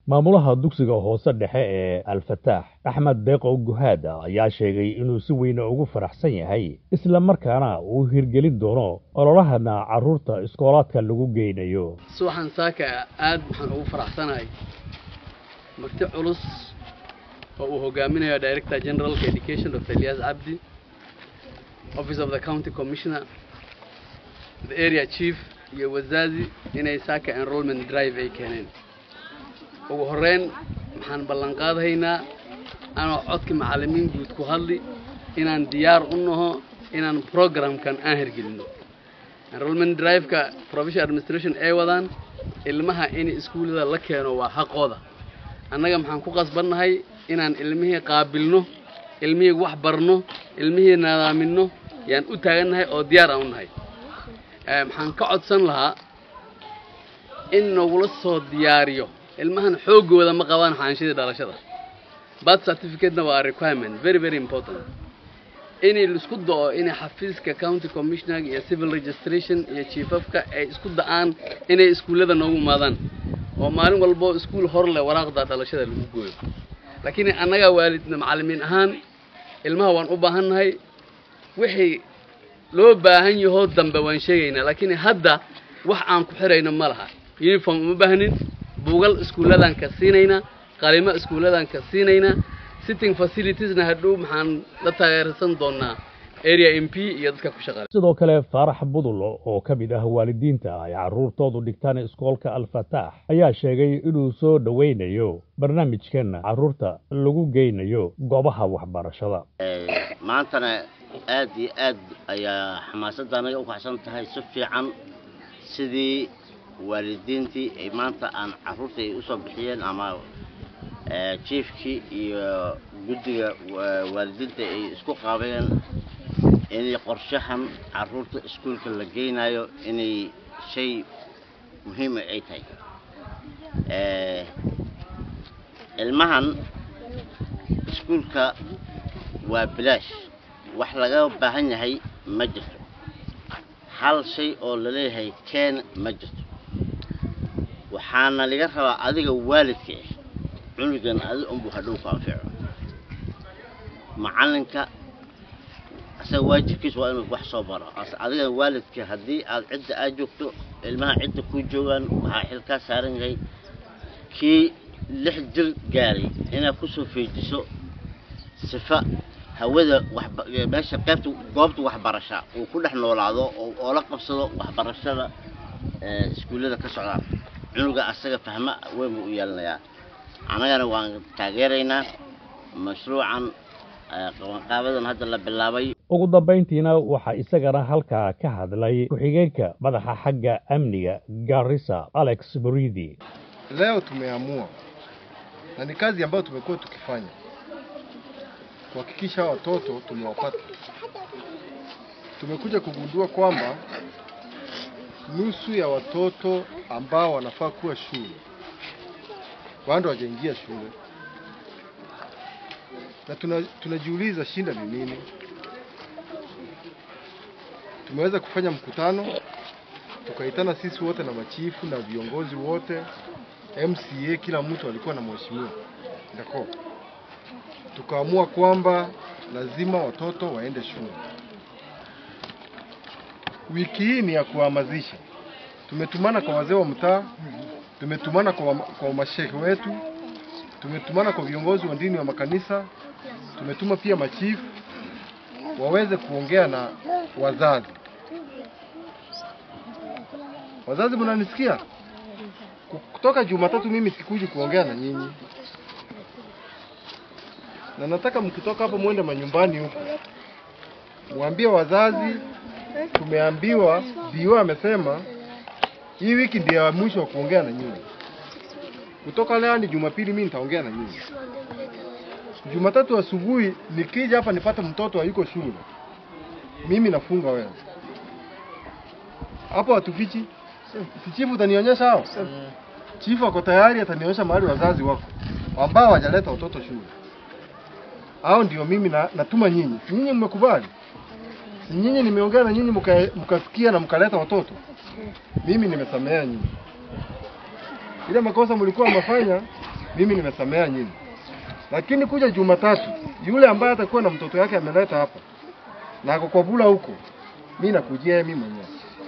maamulaha dugsiga hoose dhexe ee alfataax axmed deeqo guhaada ayaa sheegay inuu si weyne ugu faraxsan yahay isla markaana uu hirgelin doono ololahana carruurta iskoolaadka lagu geynayo subaxan saaka aad waxaan ugu faraxsanahay marti culus oo uu hogaaminayo director generalka education dr elias cabdi office of the county commissioner the area chief iyo wazazi inay saaka enrollment drive ay keeneen ugu horreyn waxaan ballan qaadhaynaa anoo codka macallimiin guud ku hadli inaan diyaar u naho inaan programkan aan hirgelinno enrollment drive-ka provincial administration ay wadaan ilmaha in iskuullada la keeno waa xaqooda annaga maxaan ku qasbannahay inaan ilmihii qaabilno ilmihii wax barno ilmihii nadaaminno yaan u taagannahay oo diyaar aan u nahay maxaan ka codsan lahaa in nagula soo diyaariyo ilmahan xooggooda ma qabaan xaanshadii dhalashada birth certificate-na waa requirement very very important inay laisku da'o inay xafiiska county commissioner iyo civil registration iyo chiefafka ay isku da'aan inay iskuullada noogu imaadaan oo maalin walbo iskuul hor leh waraaqda dhalashada lagu gooyo laakiin annaga waalidna macallimiin ahaan ilmaha waan u baahannahay wixii loo baahan yahoo dambe waan sheegaynaa laakiin hadda wax aan ku xirayno ma laha uniform uma baahnin buugal iskuulladan ka siinaynaa qalimo iskuulladan ka siinaynaa sitting facilitiesna hadhow maxaan la taageersan doonaa area m p iyo dadka ku shaqaale sidoo kale faarax budulo oo ka mid ah waalidiinta ay carruurtoodu dhigtaan iskoolka alfataax ayaa sheegay inuu soo dhoweynayo barnaamijkan carruurta lagu geynayo goobaha waxbarashada maantana aad iyo aad ayaa xamaasadda anaga u kaxsan tahay si fiican sidii waalidiintii ay maanta aan carruurta ay usoo bixiyeen ama jiefkii iyo guddiga waalidiinta ay isku qaabeen inay qorshahan carruurta iskuulka la geynayo inay shay muhiima ay tahay ilmahan iskuulka waa bilaash wax laga baahan yahay ma jirto hal shay oo laleeyahay keen ma jirto waxaana laga rabaa adiga waalidka ah cunugan adi unbuu hadhow ku anfico macallinka asaga waajibkiisa waa inuu wax soo baro adiga waalidka haddii aad cidda aad joogto ilmaha cidda ku joogaan waxaa xil kaa saaran yahay kii lix jir gaaray inaad kusoo feejiso sifa hawada meesha qaybta goobta waxbarasha uu ku dhex noolaado oo la qabsado waxbarashada iskuullada ka socdaan cunuga asaga fahmo weyn buu u yeelanayaa annagana waan taageeraynaa mashruucan qabanqaabadan hadda la bilaabay ugu dambayntiina waxaa isagana halkaa ka hadlay ku-xigeenka madaxa xagga amniga garissa alex buridi leo tumeamua na ni kazi ambayo tumekuwa tukifanya kuhakikisha watoto tumewapata. Tumekuja kugundua kwamba nusu ya watoto ambao wanafaa kuwa shule bado hawajaingia shule, na tuna, tunajiuliza shinda ni nini. Tumeweza kufanya mkutano, tukaitana sisi wote na machifu na viongozi wote, MCA, kila mtu alikuwa na mheshimiwa ndako tukaamua kwamba lazima watoto waende shule. Wiki hii ni ya kuhamasisha. Tumetumana kwa wazee wa mtaa, tumetumana kwa, kwa mashehe wetu, tumetumana kwa viongozi wa dini wa makanisa, tumetuma pia machifu waweze kuongea na wazazi. Wazazi, mnanisikia? Kutoka Jumatatu mimi sikuji kuongea na nyinyi na nataka mkitoka hapo mwende manyumbani huko, mwambie wazazi tumeambiwa, dio amesema hii wiki ndio ya mwisho wa kuongea na nyinyi. Kutoka leo hadi Jumapili mimi nitaongea na nyinyi. Jumatatu asubuhi nikija hapa nipate mtoto hayuko shule, mimi nafunga wewe hapo. Hatufichi. Si chifu utanionyesha hao? Chifu ako tayari, atanionyesha mahali wazazi wako ambao hawajaleta watoto shule hao ndio mimi na, natuma nyinyi. Nyinyi mmekubali? Nyinyi nimeongea na nyinyi mkasikia na mkaleta watoto. Mimi nimesamea nyinyi. Ile makosa mlikuwa mnafanya mimi nimesamea nyinyi, lakini kuja Jumatatu yule ambaye atakuwa na mtoto yake ameleta hapa na ako kwa bula huko, mimi nakujia yeye mimi mwenyewe